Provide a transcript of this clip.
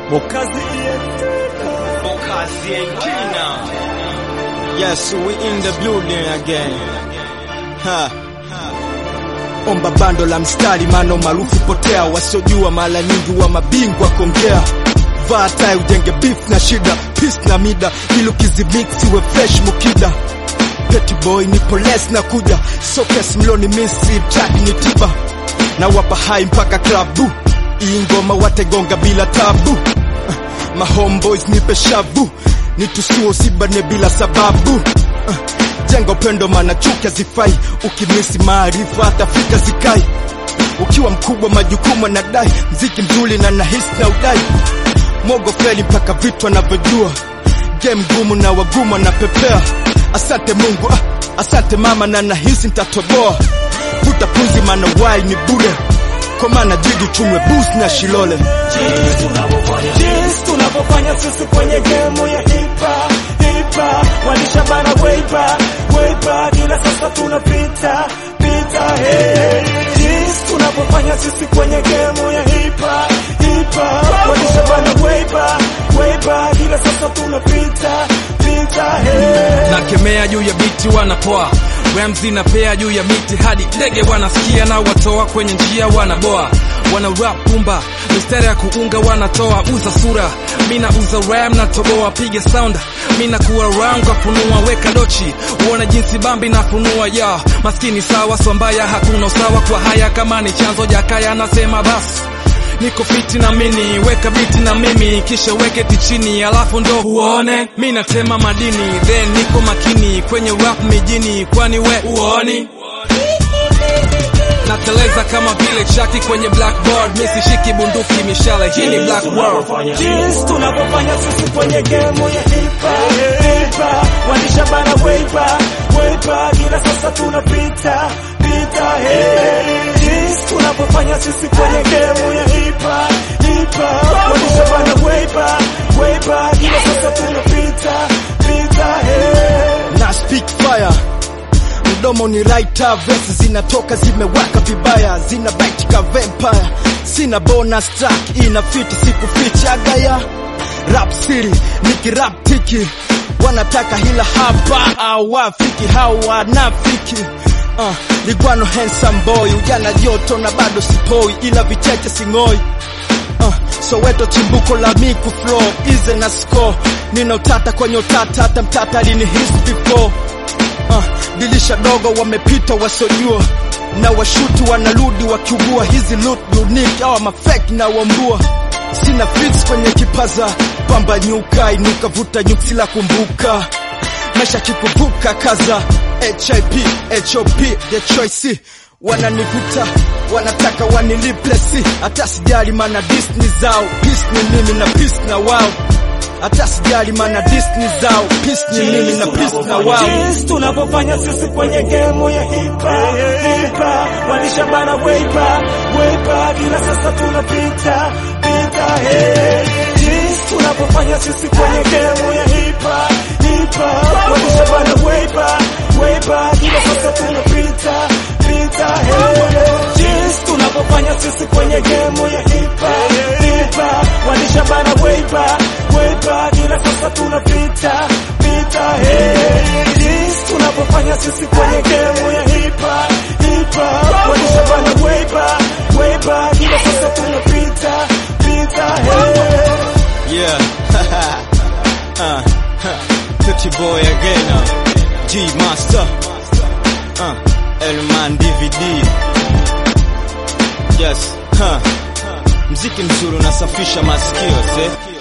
Bokazi Bokazi Entina. Yes, we in the building again. Ha. omba bando la mstari, mano maarufu potea, wasiojua mara nyingi wa mabingwa kongea vaa tai ujenge beef na shida peace na mida ili ukizimix iwe fresh mukida Petty boy nipo less na kuja sokes mloni misi track ni tiba na wapa hai mpaka klabu hii ngoma wategonga bila tabu Uh, ma homeboys nipe shavu nitusuo sibane bila sababu Uh, jenga upendo mana chuki hazifai ukimisi maarifa hata fika zikai ukiwa mkubwa majukumu anadai mziki mzuri na nahisi na udai mogo feli mpaka vitu anavyojua game ngumu na wagumu anapepea asante mungu ah, asante mama na nahisi nitatoboa vuta punzi mana wai ni bure kwa maana jiji tumwe bus na shilole jinsi tunavyofanya sisi kwenye gemu ya hipa hipa walishabana weipa weipa ila sasa tunapita pita hey. jinsi tunavyofanya sisi kwenye gemu ya hipa hipa walishabana weipa weipa ila sasa tunapita pita hey. nakemea juu ya biti wanapoa Ramzi na pea juu ya miti hadi ndege wanasikia na watoa kwenye njia wanaboa wana rap pumba mistari ya kuunga wanatoa uza sura mina uza ram na toboa piga sound mina kuwa round kwa funua weka dochi uone jinsi bambi na funua ya maskini sawa swambaya hakuna usawa kwa haya kama ni chanzo jakaya nasema basi niko fiti na mini weka biti na mimi kisha weke tichini alafu ndo uone mi natema madini then niko makini kwenye rap mijini kwani we uoni nateleza kama vile chaki kwenye blackboard mi sishiki bunduki mishale hii ni black world jinsi tunavyofanya sisi kwenye gemu ya hipa hipa walishabana weipa weipa ila sasa tunapita pita hey. jinsi tunavyofanya sisi kwenye gemu ya hipa hipa walishabana weipa weipa ila sasa tunapita pita hey. na speak fire mdomo ni writer verse zinatoka zimewaka vibaya zina bite ka vampire sina bonus track ina fiti siku ficha gaya rap siri nikirap tiki wanataka hila hapa awafiki hawanafiki uh, ligwano handsome boy ujana joto na bado sipoi ila vicheche sing'oi uh, soweto chimbuko la miku flow ize na score nina utata kwenye utata hata mtata alini his before uh, dilisha dogo wamepita wasiojua na washuti wanarudi wakiugua hizi loot unique awa mafeki na wambua sina fix kwenye kipaza pamba nyuka inuka vuta nyuksi la kumbuka maisha kikuvuka kaza hip hop the choice wananivuta wanataka waniliplesi hata sijali mana disni zao peace ni mimi na peace na wao hata sijali mana disni zao peace ni mimi na peace na wao jinsi tunavyofanya sisi kwenye gemu ya hipa hipa walishabana weipa weipa ila sasa tunapita pita hey. jinsi tunavyofanya sisi kwenye gemu ya hipa hipa walishabana weipa weipa ila sasa tunapita pita hey. jinsi tunavyofanya sisi kwenye gemu ya hipa hipa walishabana weipa weipa ila sasa tunapita pita hey. jinsi tunavyofanya sisi kwenye gemu ya hipa hipa walishabana weipa weipa ila sasa tunapita pita hey. Yeah. uh, Pretty boy again. Uh. G Master. Uh. Elman DVD. Yes. Huh. Mziki mzuri unasafisha masikio, see?